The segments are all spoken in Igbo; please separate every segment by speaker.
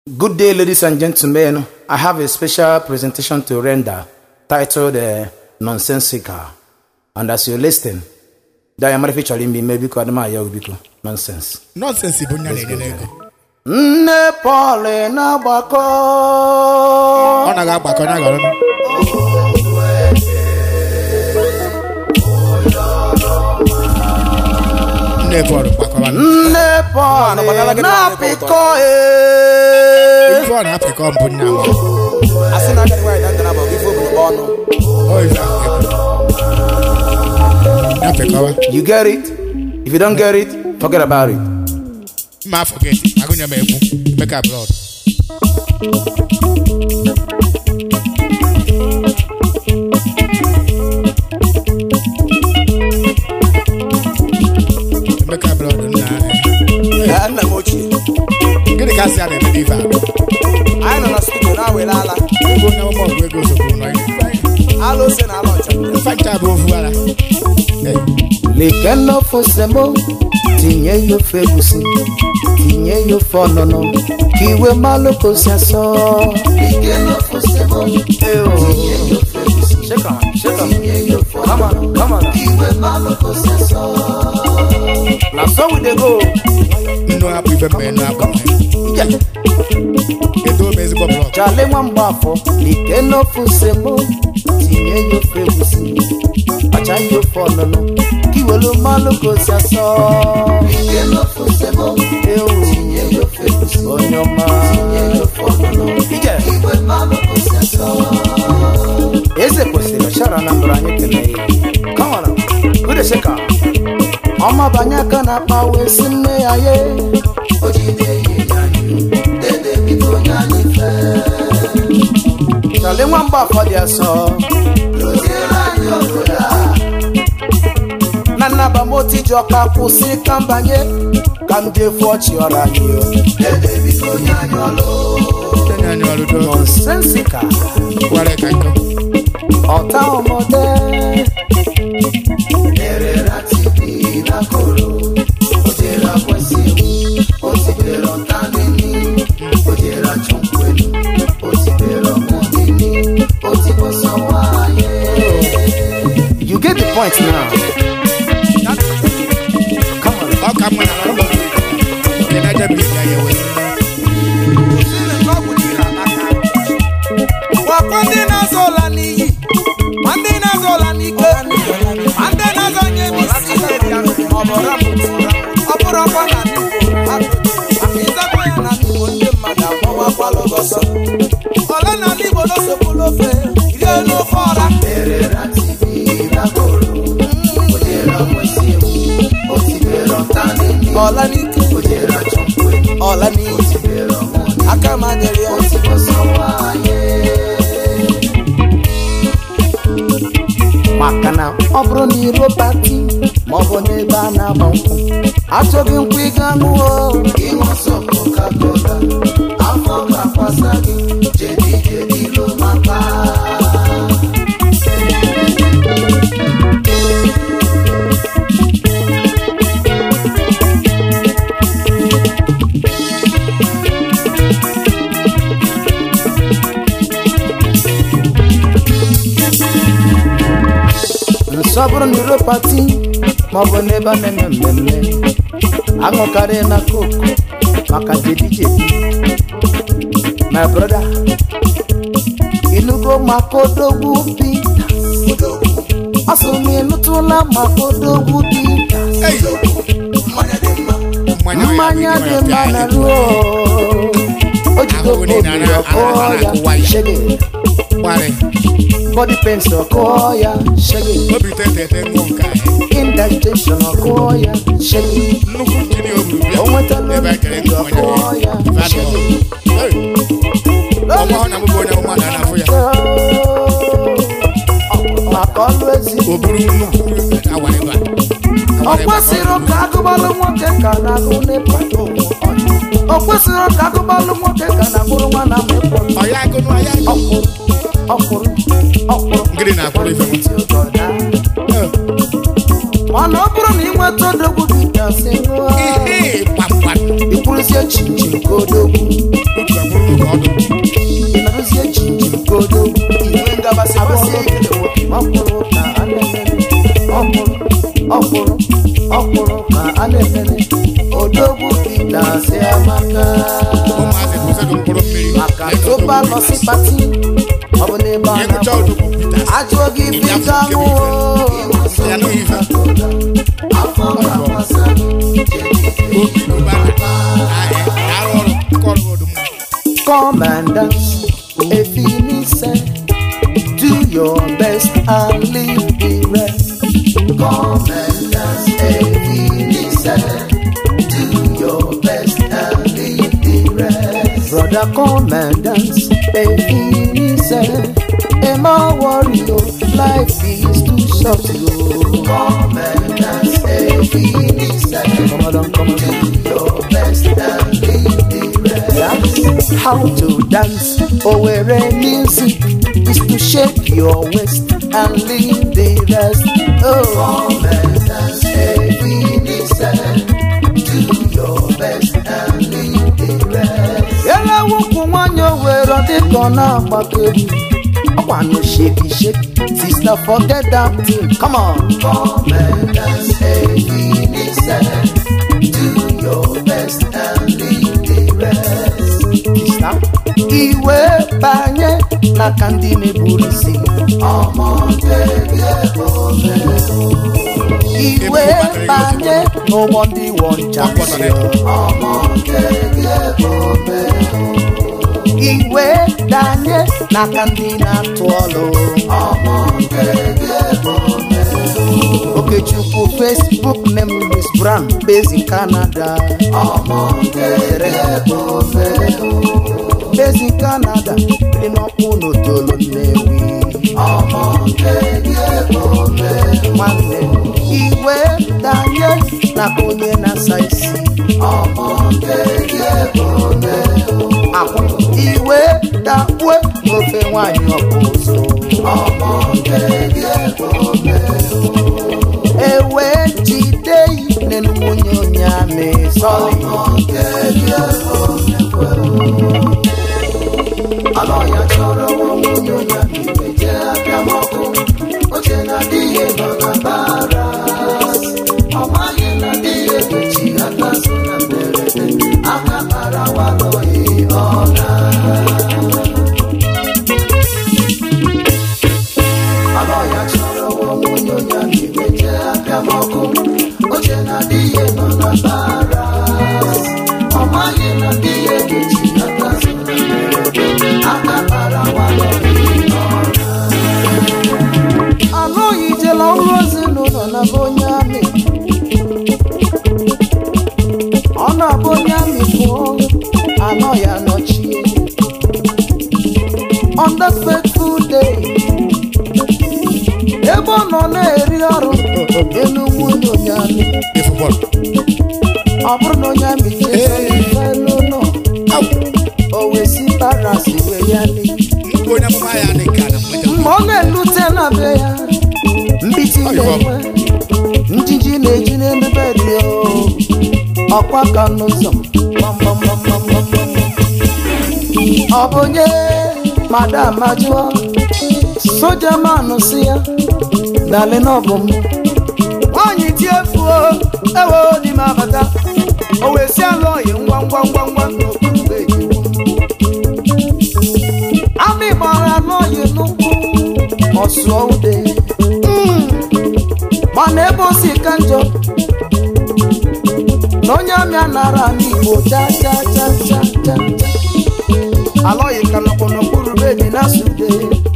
Speaker 1: Good day, ladies and gentlemen. I have a special presentation to render titled uh, Nonsensical. And as you listen, Diamond featuring me, maybe called my Yobiko. Nonsense.
Speaker 2: nọnsensị bụ nya na-enye n'ego
Speaker 1: Nne Paul na-agbakọ.
Speaker 2: ọ naghị agbakọ ya ghọrọ nne Paul gbakọrọ
Speaker 1: Nne Paul na-apịkọ. eh.
Speaker 2: ife ọ na-apịkọ mbụ nna m
Speaker 3: asị na agadi nwaanyị na-adara ma ọ bụ ife obodo ọnụ
Speaker 2: Ọ ife ahụ na-apịkọwa
Speaker 1: You get it? If you don't get it, forget about it.
Speaker 2: mma afọ gị agụnye m egwu meka blọd meka blọd nna
Speaker 3: Ee, nna m ochie
Speaker 2: gịnị ka asị a na-eme n'ife a
Speaker 3: anyị nọ na studio na-awere ala
Speaker 2: ego onye ọmụmụ ọgụ ego sokwu nọ
Speaker 3: ala ose na ala ọcha
Speaker 2: mfancha bụ ofu ara
Speaker 1: Leke n'ofe semo, tinye ya ofe egusi, tinye ya ofe ọnụnụ, ka iwe malụ ka o si asọ. Eh, oh. Shake on, shake on. Come on, come on. Na so we dey go.
Speaker 2: nnu hapụ ife mgbe nnu hapụ
Speaker 1: Yeah.
Speaker 2: edo m ezigbo blọd
Speaker 1: Chale nwa mgbafọ, leke n'ofe semo, tinye ya ofe egusi, kpacha ya ofe ọnụnụ, ka iwelu malụ ka o si asọ. Eh, oh. Onye ọma. Ije. eze kwesịrị ọchara na mbara anyị kelee ya kọwara udeseka ọma banye aka na akpa wee si nne ya ye chale nwa mgba afọ dị asọ na nnabamoti ji ọka kwụsị ka mbanye ka m jefu ọchị ọrụ anyị
Speaker 2: tenye anyị ọrụ do
Speaker 1: nonsensika
Speaker 2: gwara ka nkọ
Speaker 1: ọta ọmọdé. You get the point now. Come on.
Speaker 2: ọ ka mma na ọrụ onye na-eje bụ ya ya wee
Speaker 3: gwakwa ndị na-azọ ụla n'iyi ma ndị na-azọ ụla n'ike ma ndị na-azọ nye m isi ọ bụrụ ọkwa na ndị Igbo maka ịzakwa ya na ndị Igbo ndị mmadụ agbawakwala ọsọ ole na ndị Igbo n'osogbula ofe rie n'ofe ọra ọla n'ike ọla n'iyi aka m adịrị ya
Speaker 1: maka na ọ bụrụ na iro pati ma ọ bụ n'ebe a na-agba nkwụ achọghị nkwụ ịga ṅụọ nsọ bụrụ na iro pati ma ọ bụ n'ebe a na-eme mmemme aṅụkarị na koku maka jebi jebi my brother inugo maka odogwu bi asụ m ịnụtụla maka odogwu bi mmanya dị mma na ruo o jido
Speaker 2: Ahụhụ niile
Speaker 1: obi
Speaker 2: a-
Speaker 1: ọkụ
Speaker 2: a- a- na-akụwa
Speaker 1: ya
Speaker 2: ya.
Speaker 1: shege
Speaker 2: gwarị
Speaker 1: body pains ọkụ ya shege
Speaker 2: obi tete ete nwụọ nke anyị
Speaker 1: indigestion ọkụ ya shege
Speaker 2: nnukwu nkiri o buru bịa
Speaker 1: O nwetala
Speaker 2: ebe a kere nkụ
Speaker 1: ọkụ
Speaker 2: onye
Speaker 1: ya
Speaker 2: Vadụ. Hey. ọnwa hụ na mụ bụ onye ọma na anafụ ya
Speaker 1: maka ọlụ ezi
Speaker 2: o buru nnukwu awa ebe a
Speaker 1: ọ kwesịrị ka agụbalụ nwoke ka na-agụ n'ịkpa o kwesịrị ka agụbalụ nwoke ka na-agbụrụ nwa na mekpọ
Speaker 2: ọya agụnụ ọya agụ
Speaker 1: ọkwụrụ ọkwụrụ ọkwụrụ
Speaker 2: ngịrị na-akwụrụ ife nwa
Speaker 1: mana ọ bụrụ na ị nweta odogwu bitasị ṅụọ
Speaker 2: ihe kpamkpam
Speaker 1: ikwuruzie chinchin ka odogwu
Speaker 2: otu agbụrụ ọdụ
Speaker 1: ịnọrọzie jinjim kodo
Speaker 3: Iwe ngabasị basị ekele nwoke.
Speaker 1: ọkwụrụ ka a na-emere ọkwụrụ ọkwụrụ ọkwụrụ ka a na-emere odogwu ịdasị amaka
Speaker 2: ụmụazị bụ ụzọdụ mkpụrụ mmiri
Speaker 1: maka tụba nọ si pati ọ bụ n'ebe a
Speaker 2: ịgụcha
Speaker 1: na
Speaker 2: odogwu Peters
Speaker 1: ajụọ gị bita ṅụọ
Speaker 2: ya nụghị ife
Speaker 1: afọ ga-agbasa gị
Speaker 2: obi gụbara ahịa arụ ọrụ nke ọrụ ọdụ mma
Speaker 1: Come and dance, Efinise. Do your best and leave the rest. Come and dance, Efinise. Do your best and leave the rest. Brother, come and dance, Efinise. Emma warrior, life is too short. oh. Come and dance, Efinise. Come on, come on. Do your best and leave the rest. That's how to dance. Oh, where music is to shake your waist and leave the rest. Oh, come and dance, Ebenezer. Do your best and leave the rest. Ele wụkwụ nwanyị owere dịka ọ na-agbakeri ọkwanyụ sheki sheki sister forget that thing come on come and dance Ebenezer do your best and leave the rest Sister, iwe banye n'aka ndị na-eburu isi iwe banye n'ụgbọ ndị wọnchasị iwe danye n'aka ndị na-atụ ọlụ okechukwu facebook name is brown based in canada based in canada dị n'ọkpụ n'otolo nnewi nwanne iwe danye n'aka onye na-asa isi akwa iwe dakpue n'ofe nwanyị ọkpụ ụzọ ewe jide yi n'enwunye onye amị sọrị anọghị ijela ọrụ ezinụlọ na bụ onye amị ọ na-abụ onye amị pụọ anọ ya nọchie on that fateful day ebe ọ nọ na-eri ọrụ elu nwunye onye amị
Speaker 2: ịfụ bọọlụ
Speaker 1: ọ bụrụ na onye amị jee n'ụlọ o wee si paras wee ya n'iyi
Speaker 2: nke onye amụma ya dị ka na mmejọ
Speaker 1: mgbe ọ na-elute na be ya mbiti na-enwe njiji na-eji n'emebe dị ọkwa ka n'ụzọ gbamgbamgbamgbamgbam. ọ bụ onye madam ajụọ soja manụ si ya dali n'ọbụ m nwaanyị tie fuo ewe dị m abata o wee si alụ ọyị ngwa ngwa ngwa ngwa n'okpuru be iwu amị gbara n'ọyị n'ụkwụ ọsụọ ude Mm. mana ebe o si ka njọ na onye amị anara n'igbo cha cha cha cha cha cha alọghị ka nọkwa n'okpuru bedi na sude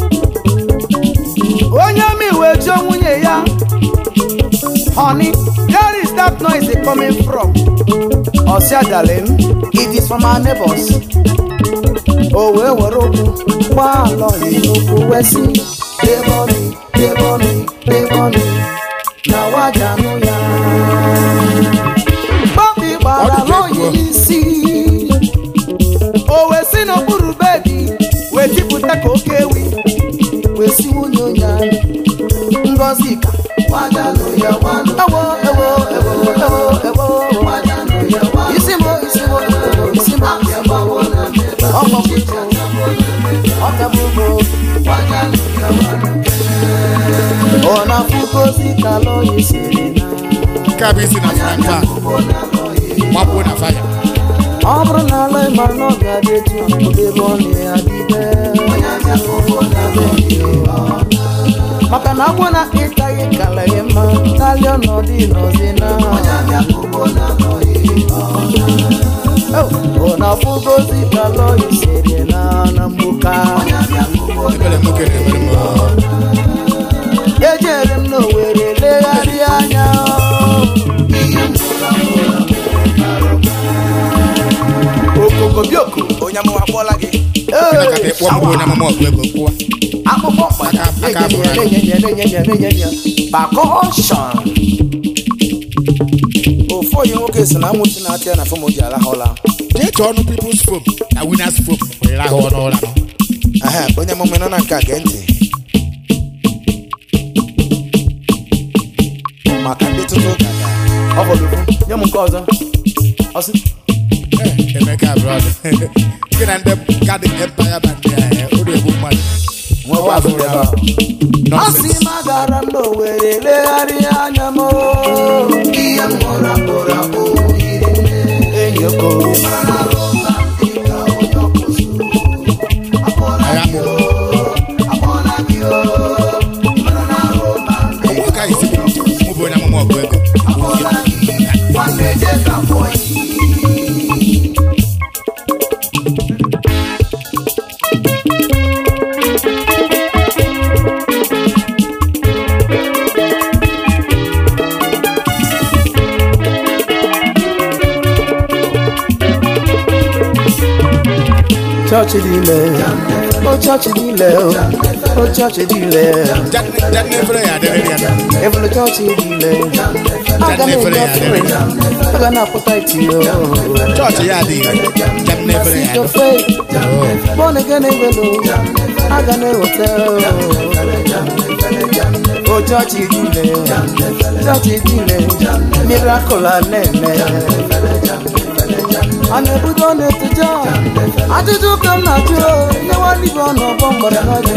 Speaker 1: onye amị wee jụọ nwunye ya honey where is that noise coming from ọsịa darling it is from our neighbors o wee were okwu gbaa alọghị n'okwu wee sị debọni debọni debọni na wajanụ ya Bobby gbara
Speaker 2: Ọ dị ka
Speaker 1: alọghị
Speaker 2: egwu.
Speaker 1: n'isi o wee si n'okpuru bedi wee tipụta ka oke ewi wee si nwunye onye anyị ngozi ka wajanụ ya wanụ ewo ewo ewo ewo ewo wajanụ ya wanụ isi mo isi mo isi mo ọkpọkpụ ọ na-afụgozi ka lọya siri na
Speaker 2: nke a bụ isi na frying pan gbapụo na faya
Speaker 1: ọ bụrụ na ala mara na ọ ga-adị etu ebe ọ na-adịbe maka na agwọ na ịtaghị kala ya mma n'ali ọnọdụ nọzi na ọ na-afụgozi ka lọya siri na na mgbuka
Speaker 2: ebere nwoke na-emere m
Speaker 1: ejere m n'owere legharịa anya okokobioko
Speaker 3: onye amụma akpọọla gị
Speaker 2: Ọbụna ka ịkpọ mbụ onye amụma ọgụ ego kwụwa
Speaker 1: akpụkpọ
Speaker 2: Aka- aka abụrụ
Speaker 1: bakọshọn
Speaker 3: ofu onye nwoke si na anwụchi na-atị ya na fom ji arahụ ụla
Speaker 2: jee chọọ ọnụ people's foam na winners foam were rahụ ọnụ ụra nọ
Speaker 3: Aha, onye amụma nọ na nke a gee ntị maka ndị tụtụ ụka ga
Speaker 1: ọ fọdụ nye m nke ọzọ ọsị
Speaker 2: Eh, emeka brọd gị na ndị kadị empire band ya eh, o na-egbu mmadụ
Speaker 1: nwekwa azụ ebe a a sị
Speaker 2: Nonsense.
Speaker 1: m agara m n'owere legharịa anya m enyi okoro
Speaker 2: Agha mụ. Onwe ka isi bụ mụ bụ onye amụma ọgụ ego
Speaker 1: chọọchị dị ile o chọọchị dị ile o chọọchị dị ile
Speaker 2: jadị efere ya adịrịrị ya na
Speaker 1: ebulu chọọchị dị ile aga
Speaker 2: Jadị efere
Speaker 1: na-enye
Speaker 2: ya
Speaker 1: ofere
Speaker 2: adịrịrị
Speaker 1: aga na-apụta iti o
Speaker 2: chọọchị ya adịghị jadị n'efere ya
Speaker 1: Your faith, born again in the aga na-eweta o chọọchị dị ile chọọchị dị ile miracle a na-eme a na-ebudo na-etuja ajụjụ ka m na-ajụ nye nwanne ọnọgbọ mgbara n'ọdị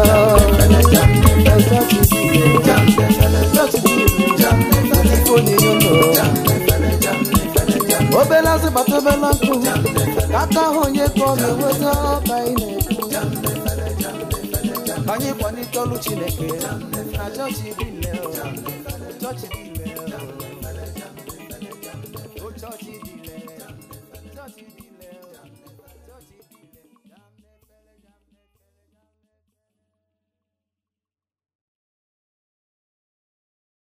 Speaker 1: obele azụ bata obele nkụ ka aka ahụ onye ka ọ ga-enweta ọka anyị na-ekwu ka anyị kwalite ọrụ chineke na chọọchị dị ile chọọchị dị ile o chọọchị dị ile